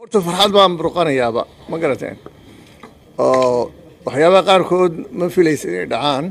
horta farxad baan burqanayaaba ma garateen oo waxyaabaha qaarkood ma filaysa inay dhacaan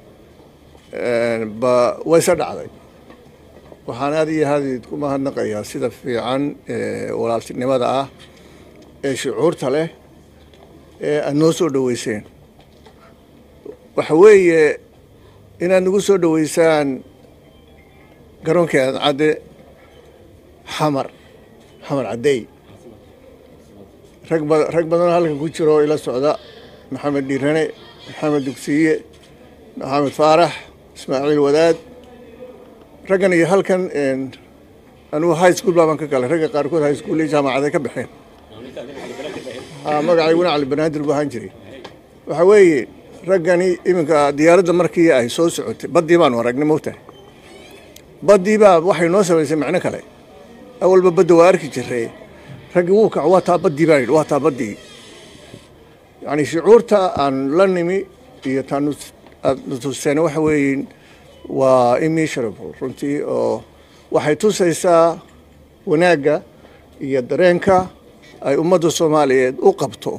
ba wayse dhacday waxaan aad iyo aad idinku mahadnaqayaa sida fiican ee walaaltinimada ah ee shucuurta leh ee aad noo soo dhoweyseen waxa weeye inaad nagu soo dhoweysaan garoonkii cadcadde xamar xamar caddeey rag ba rag badanoo halkan ku jiro oo ila socda maxamed dhiirane maxamed dugsiye maxamed faarax ismaaciil wadaad raggan iyo halkan anugu high school baaban ka galay ragga qaarkood high school iyo jaamacaday ka baxeen magacayguna cali banaadir buu ahaan jiray waxa weeye raggani iminka diyaaradda markii ay soo socotay baddii baanu aragnay mogtahay baddii baa waxay noo samaysay macno kale awalba badda waa arki jiray raggii wuu kac waa taa baddii baan yidhi waa taa baddii yacni shucuurta aan la nimi iyo taan nutuseen waxa weeye waa immeasurable runtii oo waxay tusaysaa wanaagga iyo dareenka ay ummadda soomaaliyeed u qabto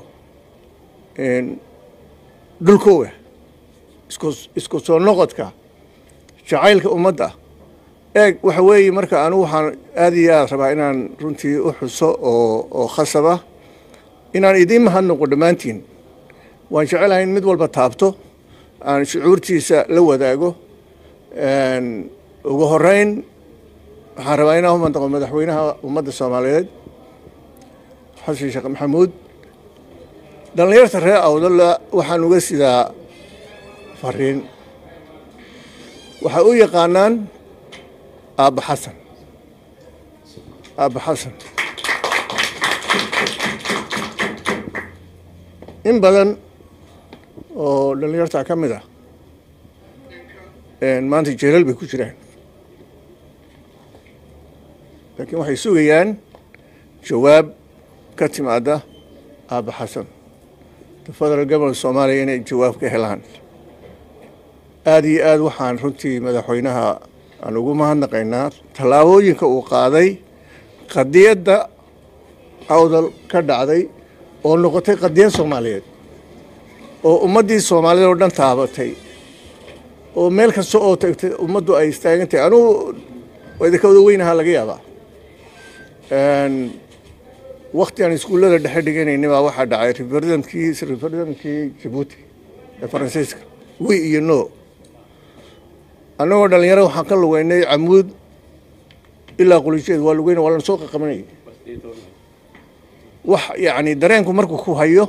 dhulkooga isku isku soo noqodka jacaylka ummadda eeg waxa weeye marka anigu waxaan aad iyo aad rabaa inaan runtii u xuso oo oo khasaba inaan idiin mahadnaqo dhammaantiin waan jecelahay in mid walba taabto aan shucuurtiisa la wadaago ugu horeyn waxaan rabaa inaan umandaqo madaxweynaha ummadda soomaaliyeed xasan sheekh maxamuud dhallinyarta reer awdalla waxaan uga sidaa fariin waxay u yaqaanaan aabba xasan aabba xasan in badan oo dhallinyarta ka mid ah maanta jeelal bay ku jiraan laakiin waxay sugayaan jawaab ka timaada aabba xasan the federal government soomaaliya inay jawaab ka helaan aada iyo aad waxaan runtii madaxweynaha aan ugu mahadnaqaynaa tallaabooyinka uu qaaday qadiyadda awdal ka dhacday oo noqotay qadiyad soomaaliyeed oo ummaddii soomaaliyed oo dhan taabatay oo meel kasta oo tagtay ummaddu ay istaagan tahay anugu idinka wada weynahaa laga yaabaa wakti aan iskuullada dhexe dhiganayni baa waxaa dhacay referendumkii referendumkii jabuuti ee faransiiska wi iyo no annagoo dhalinyaro waxaan ka lugeynay camuud ilaa qulijeed waa lugeyna waa lana soo qaqabanayay wax yacni dareenku markuu ku hayo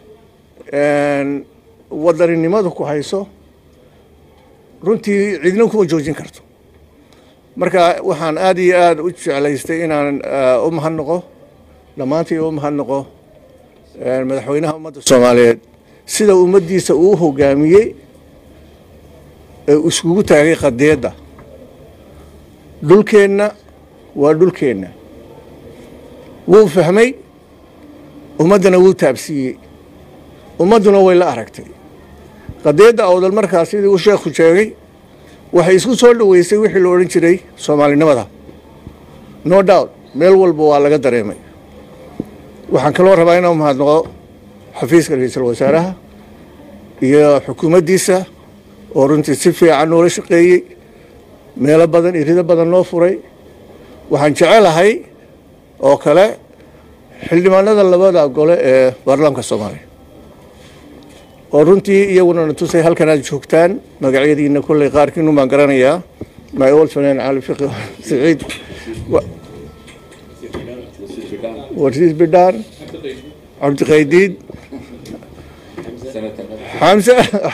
wadaninimadu ku hayso runtii cidna kuma joojin karto marka waxaan aada iyo aada u jeclaystay inaan u mahadnaqo dhammaantii u mahadnaqo madaxweynaha ummadda soomaaliyeed sida ummaddiisa uu hogaamiyey ee iskugu taagay qadiyadda dhulkeenna waa dhulkeenna wuu fahmay ummaddana wuu taabsiiyey ummadduna way la aragtay qadiyadda awdal markaa sidii uu sheekhu sheegay waxay isku soo dhoweysay wixii la odhan jiray soomaalinimada no doubt meel walba waa laga dareemay waxaan kaloo rabaa inaan mahadnaqo xafiiska ra-iisul wasaaraha iyo xukuumaddiisa oo runtii si fiican noola shaqeeyey meelo badan irido badan noo furay waxaan jecelahay oo kale xildhibaanada labada gole ee baarlamaanka soomaaliya oo runtii iyaguna na tusay halkan aad joogtaan magacyadiina kolley qaarkiinu baan garanayaa my old friend cali fiqi saciid warsiis bidhaan cabdiqaydiid xamse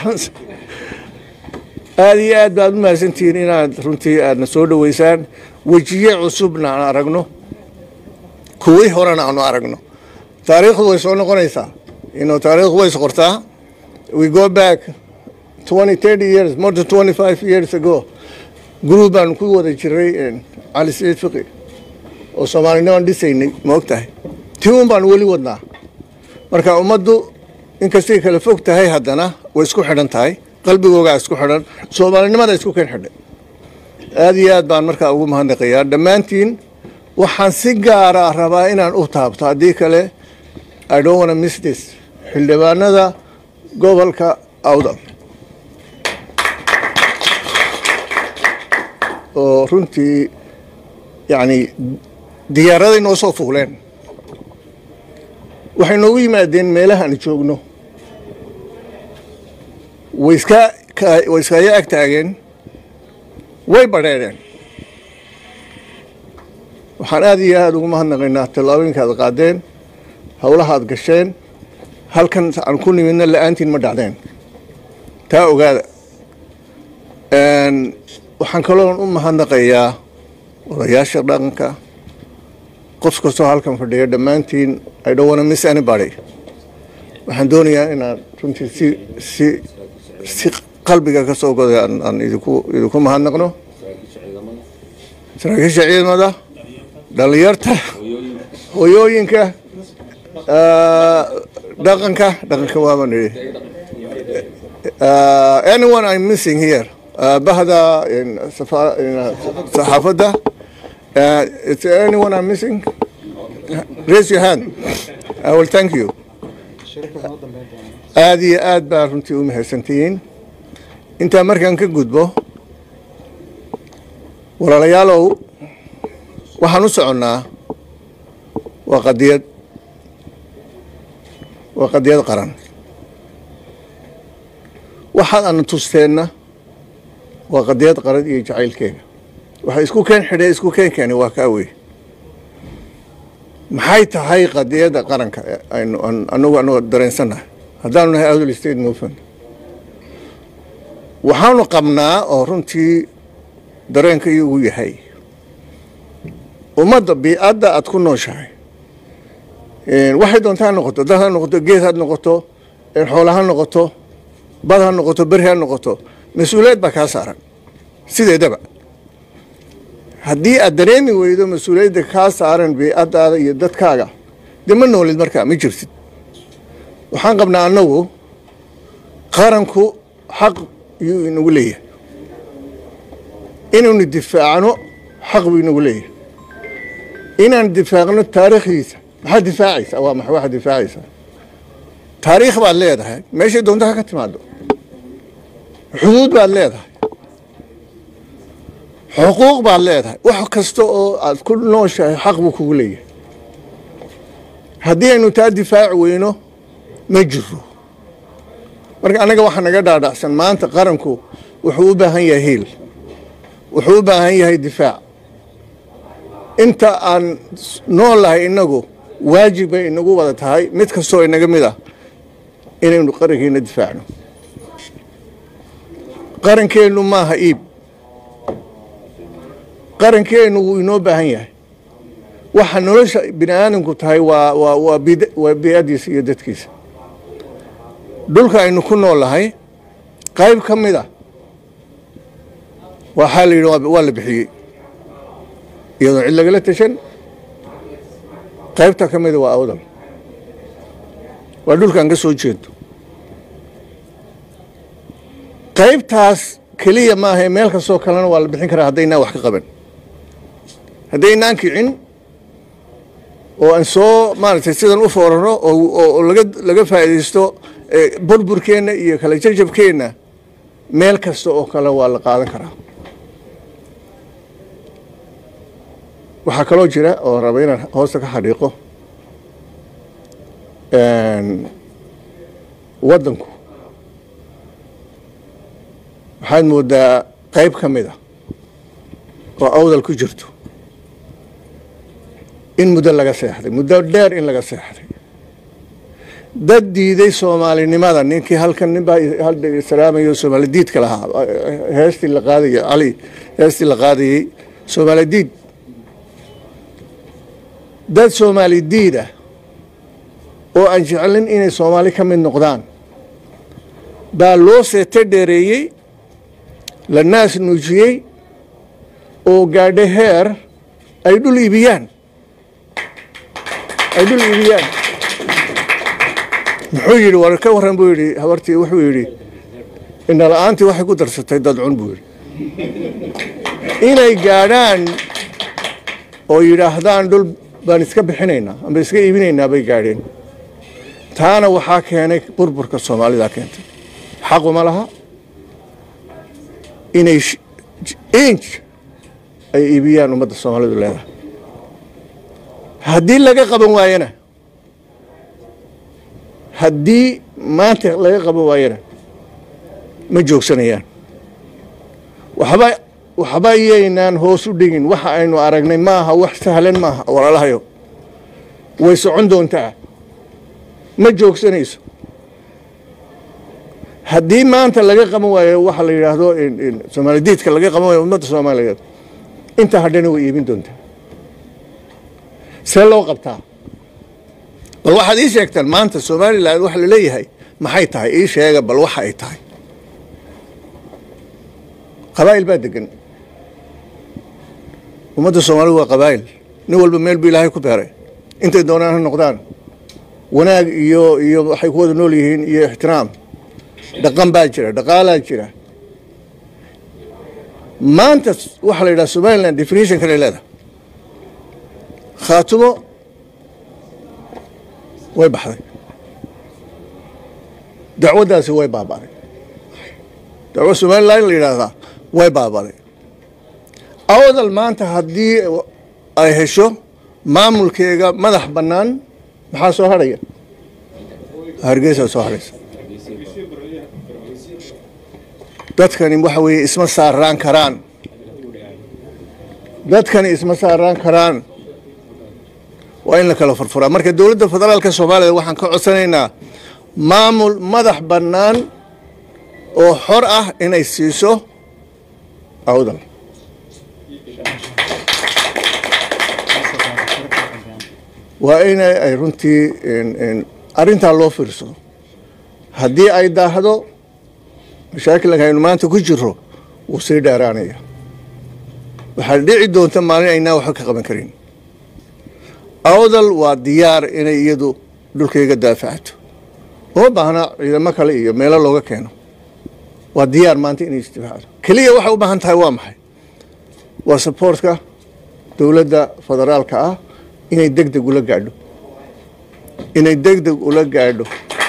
aada iyo aad baad u mahadsantihiin inaad runtii aadna soo dhoweysaan wejiye cusubna aan aragno kuwii horena aanu aragno taariikhdu way soo noqonaysaa ino taariikhdu way isqortaa we go back twenty thirty years more than twenty five years ago group baan ku wada jiray cali saciid fiqi oo soomaalinimaan dhisaynay ma og tahay tii un baan weli wadnaa marka ummaddu inkastay kala fog tahay haddana way isku xidhan tahay qalbigoogaa isku xidhan soomaalinimada isku ken xidhay aada iyo aad baan markaa ugu mahadnaqayaa dhammaantiin waxaan si gaara rabaa inaan u taabto haddii kale i don't wanna miss this xildhibaanada gobolka awdal oo runtii yacni diyaaraday noo soo fuuleen waxay noogu yimaadeen meelaha aan joogno way iska way iskaga ag taageen way badheedheen waxaan aada iyo aada ugu mahadnaqaynaa tallaabooyinka aad qaadeen howlaha aad gasheen halkan aan ku nimidna la-aantiin ma dhacdeen taa ogaada waxaan kaloon u mahadnaqayaa odayaasha dhaqanka qof kastoo halkan fadhiya dhammaantiin i don't wanna miss anybody waxaan doonayaa inaan runtii si si si qalbiga ka soo goday aan aan idinku idinku mahadnaqno saraakiisha ciidamada dhalinyarta hoyooyinka dhaqanka dhaqanka waaba nidhi anyone I'm missing here bahda saxaafadda is there anyone I'm missing raise your hand I will thank you aada iyo aad baa runtii u mahadsantihiin intaa markaan ka gudbo walaalayaalow waxaan u soconnaa waa qadiyad waa qadiyad qaran waxaad ana tusteenna waa qadiyad qaran iyo jacaylkeega waxa isku keen xidhay isku keenkeeni waa kaa wey maxay tahay qadiyadda qaranka aynu anagu anagoo dareensannahay haddaanu nahay outl state movement waxaanu qabnaa oo runtii dareenka iyagu yahay ummadda biicadda aad ku nooshahay waxay doonta ha noqoto dad ha noqoto geed ha noqoto xoola ha noqoto bad ha noqoto beri ha noqoto mas-uuliyad baa kaa saaran sideedaba haddii aad dareemi weydo mas-uuliyadda kaa saaran biicaddaada iyo dadkaaga dee ma noolid markaa ma jirtid waxaan qabnaa annagu qaranku xaq yuu inagu leeyahay inaynu difaacno xaq buu inagu leeyahay inaan difaacno taariikhdiisa maxaad difaacaysaa waa maxa waxaad difaacaysaa taariikh baad leedahay meeshay doonta ha ka timaado xuduud baad leedahay xuquuq baad leedahay wax kasta oo aad ku nooshahay xaq buu kugu leeyahay haddii aynu taa difaaci weyno ma jiro marka annaga waxaa naga dhaadhacsan maanta qaranku wuxuu u baahan yahay hiil wuxuu u baahan yahay difaac inta aan noolahay inagu waajib bay inagu wada tahay mid kastoo inaga mid ah inaynu qarankeena difaacno qarankeennu maaha iib qarankeennu wuu inoo baahan yahay waxa nolosha bini aadamku tahay waa waa waa bid waa biicaddiisa iyo dadkiisa dhulka aynu ku noolahay qayb ka mid a waxaa la yidhi waa la bixiyey iyadoo cid lagala tashan qaybta ka mida waa awdal waa dhulkaan ka soo jeedo qaybtaas keliya maahae meel kastoo kalena waa la bixin karaa haddaynaan wax ka qaban haddaynaan kicin oo aan soo maaragtay sidan u foorano oo laga laga faa'iidaysto burburkeenna iyo kala jajabkeenna meel kasta oo kale waa la qaadan karaa waxaa kaloo jira oo raba inaan hoosta ka xadhiiqo waddanku waxaad moodaa qayb ka mid a oo awdal ku jirto in muddo laga seexday muddo dheer in laga seexday dad diiday soomaalinimada ninkii halkan nin baa salaamayo soomaali diidka lahaa heestii la qaadayay cali heestii la qaadayey soomaali diid dad soomaali diid ah oo aan jeclin inay soomaali ka mid noqdaan baa loo seete dheereeyey la naas nuujiyey oo gaadho heer ay dhul iibiyaan ay dhul iibiyaan muxuu yidhi war ka warran buu yidhi habartii wuxuu yidhi indhala-aantii waxay ku darsatay dad cun buu yidhi inay gaadhaan oo yidhaahdaan dhul baan iska bixinaynaa amba iska iibinaynaa bay gaadheen taana waxaa keenay burburka soomaalida keentay xaquma laha inay inj ay iibiyaan ummadda soomaalidu leedahay haddii laga qaban waayana haddii maanta laga qaban waayana ma joogsanayaan waxba waxba iyaynaan hoos u dhigin waxa aynu aragnay maaha wax sahlan maaha walaalahayo way socon doontaa ma joogsanayso haddii maanta laga qaban waayo waxa la yidhaahdo soomaalidiidka laga qaban waayo ummadda soomaaliyeed intaa hadhana way iibin doontaa see loo qabtaa bal waxaad ii sheegtaan maanta somalilan waxa la leeyahay maxay tahay ii sheega bal waxa ay tahay qabaa'il baa degan ummadda soomaalida waa qabaa'il nin walba meel bu ilaahay ku beeray intay doonaan ha noqdaan wanaag iyo iyo waxay ku wada nool yihiin iyo ixtiraam dhaqan baa jira dhaqaalaa jira maanta waxaa la yidhaha somaliland definition kale leedahay khaatumo way baxday dacwaddaasi way baaba'day dacwo somaliland la yidhaahdaa way baaba'day awdal maanta haddii ay hesho maamulkeega madax bannaan maxaa soo hadhaya hargeysaa soo hadhaysa dadkani waxa weeye isma saaraan karaan dadkani isma saaraan karaan waa in la kala furfuraa marka dowladda federaalka soomaaliya waxaan ka codsanaynaa maamul madax bannaan oo xor ah inay siiso awdal waa in ay runtii arrintaa loo fiirsado haddii ay daahdo mashaakilka aynu maanta ku jiro wuu sii dheeraanaya waxaa dhici doonta maalin aynaa waxba ka qaban karin awdal waa diyaar inay iyadu dhulkayga daafacato uma baahna ciidamo kale iyo meelo looga keeno waa diyaar maanta inay isdifaacdo keliya waxay u baahan tahay waa maxay waa saboortka dowladda federaalka ah inay deg deg ula gaadho inay deg deg ula gaadho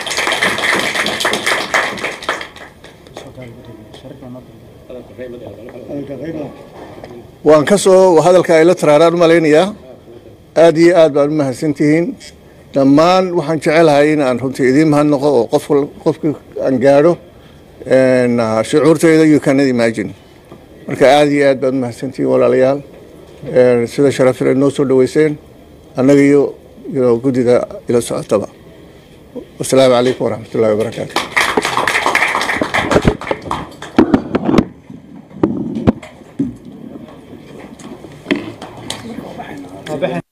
waan ka soo hadalka ay la taraaraan u malaynayaa aada iyo aad baan u mahadsantihiin dhammaan waxaan jecelahay in aan runtii idiin mahadnaqo oo qof qofkii aan gaadho shucuurteyda you cannot imagine marka aada iyo aad baad u mahadsantihiin walaalayaal sida sharafil ay noo soo dhaweyseen annaga iyo iyo guddida ila socotaba wasalaamu calaykum waraxmat ullahi wabarakaatu Waa baxay.